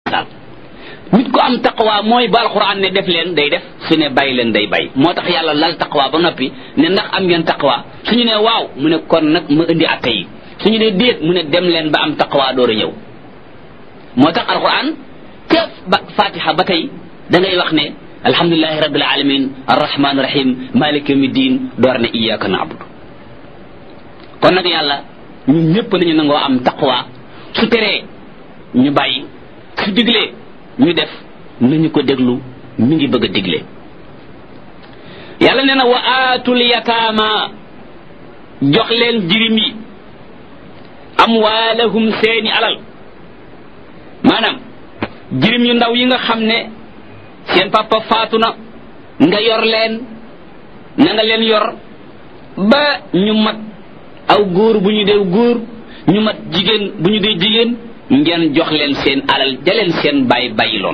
daal nit ko am taqwa mooy ba alquran ne def leen day def su ne bàyyi leen day bàyyi moo tax yàlla lal taqwa ba noppi ne ndax am ngeen taqwa suñu ne waaw mu ne kon nag ma indi atte yi suñu ne déet mu ne dem leen ba am taqwa door a ñëw moo tax alquran ca ba fatiha ba tey da ngay wax ne alhamdulilahi rabbil alamin arrahman rahim malik yawmi din door ne iyyaka na'budu kon nag yàlla ñun ñëpp nañu nangoo am taqwa su teree ñu bàyyi su diglee ñu def nañu ko déglu mi ngi bëgg a digle yàlla nee na wa aatul yataama jox leen jirim yi amwaalahum seeni alal maanaam jirim yu ndaw yi nga xam ne seen papa faatu na nga yor leen na nga leen yor ba ñu mat aw góor bu ñu dee góor ñu mat jigéen bu ñu dee jigéen ngeen jox leen seen alal jaleen seen bàyyi bàyyiloon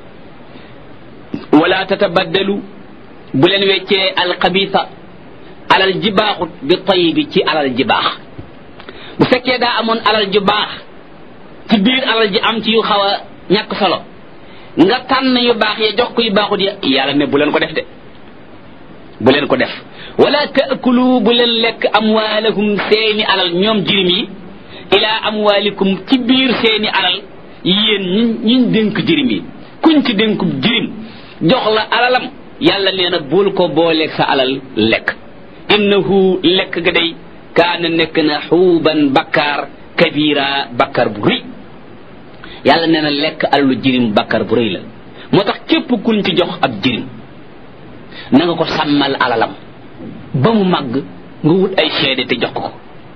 wala tatabaddalu bu leen weccee alxabisa alal ji baaxut bi tayibi ci alal ji baax bu fekkee daa amoon alal ji baax ci biir alal ji am ci yu xaw a ñàkk solo nga tànn yu baax ya jox ko yu baaxut ya yàlla ne bu leen ko def de bu leen ko def wala taakulu bu leen lekk amwaalahum seeni alal ñoom jirim yi ila amwaalikum ci biir seeni alal yéen ñi ñiñ dénk jirim yi kuñ ci dénkub jirim jox la alalam yàlla nee na bul ko booleeg sa alal lekk innahu lekk ga day kaana nekk na xuuban bakkaar kabira bakkaar bu rëy yàlla nee na lekk alalu jirim bakkaar bu rëy la moo tax képp kuñ ci jox ab jirim na nga ko sàmmal alalam ba mu màgg nga wut ay seede te jox ko ko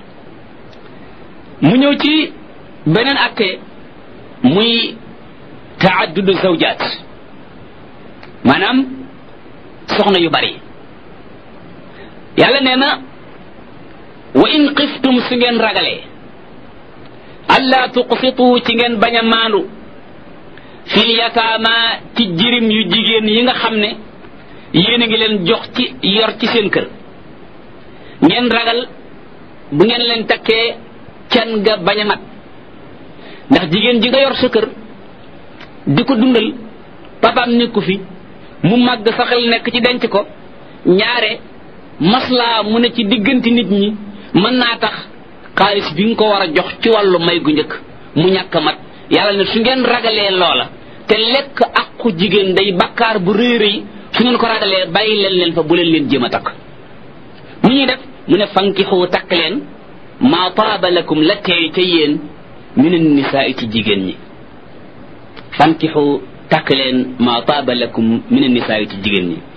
mu ñëw ci beneen atte muy taaddudu zawjaat maanaam soxna yu bari yàlla nee na wa in xiftum su ngeen ragalee alla tuqsitu ci ngeen bañ a maandu fil yataama ci jirim yu jigéen yi nga xam ne yéen a ngi leen jox ci yor ci seen kër ngeen ragal bu ngeen leen takkee can nga bañ a mat ndax jigéen ji nga yor sa kër di ko dundal papaam nekku fi mu màgg sa xel nekk ci denc ko ñaare maslaa mu ne ci diggante nit ñi mën naa tax xaalis bi nga ko war a jox ci wàllu may gu njëkk mu ñàkk a mat yàlla ne su ngeen ragalee loola te lekk aqu jigéen day bakkaar bu rëy rëy su ngeen ko ragalee bàyyi leen leen fa bu leen leen jéem a takk mu ñuy def mu ne fankixu takk leen maa taaba lakum la teey ca yéen min annisaa ci jigéen ñi fankixu takk leen maa taaba lakum min annisaa ci jigéen ñi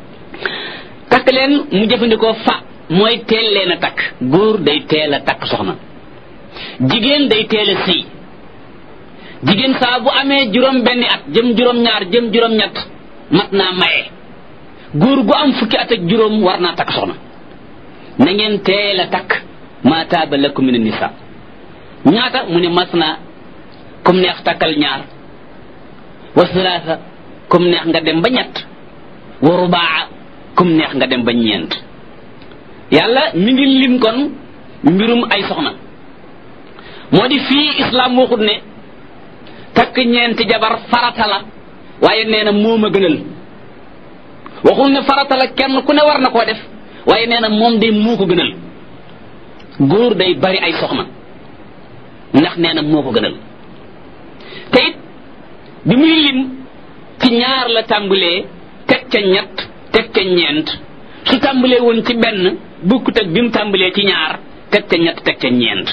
takk leen mu jëfandikoo fa mooy teel leen a takk góor day teel a takk soxna jigéen day teel a sëy jigéen saa bu amee juróom benni at jëm juróom ñaar jëm juróom ñett mat naa maye góor gu am fukki at ak juróom war naa takk soxna na ngeen teel a takk maa taaba lakum min nisa ñaata mu ne mas na comme neex takkal ñaar wa salaasa comme neex nga dem ba ñett wa rubaa comme neex nga dem ba ñeent yàlla mi ngi lim kon mbirum ay soxna moo di fii islam waxut ne takk ñeenti jabar farata la waaye nee na moom a gënal waxul ne farata la kenn ku ne war na koo def waaye nee na moom de moo ko gënal góor day bari ay soxna ndax nee na moo ko gënal te it bi muy lim ci ñaar la tàmbalee teg ca ñett teg ca ñeent su tàmbalee woon ci benn bukkut ak bi mu tàmbalee ci ñaar teg ca ñett teg ca ñeent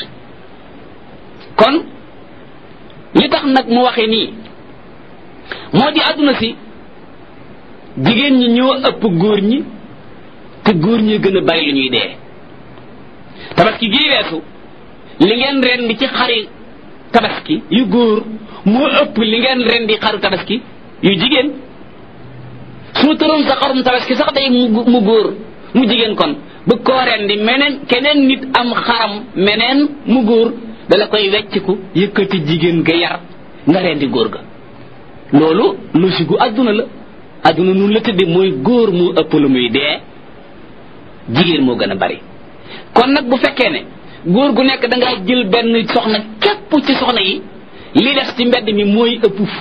kon li tax nag mu waxe nii moo di àdduna si jigéen ñi ñoo ëpp góor ñi te góor ñi gën a bari lu ñuy dee tabaski gii weesu li ngeen rendi ci xari tabaski yu góor moo ëpp li ngeen rendi xaru tabaski yu jigéen su tëroon sa xarum tabaski sax day mu góor mu jigéen kon bu koo rendi meneen keneen nit am xaram meneen mu góor dala koy wecciku yëkkati jigéen ga yar nga rendi góor ga loolu logique gu àdduna la àdduna nun la tëdde mooy góor moo ëpp lu muy dee jigéen moo gën a bari kon nag bu fekkee ne góor gu nekk da ngaa jël benn soxna képp ci soxna yi li des ci mbedd mi mooy ëpp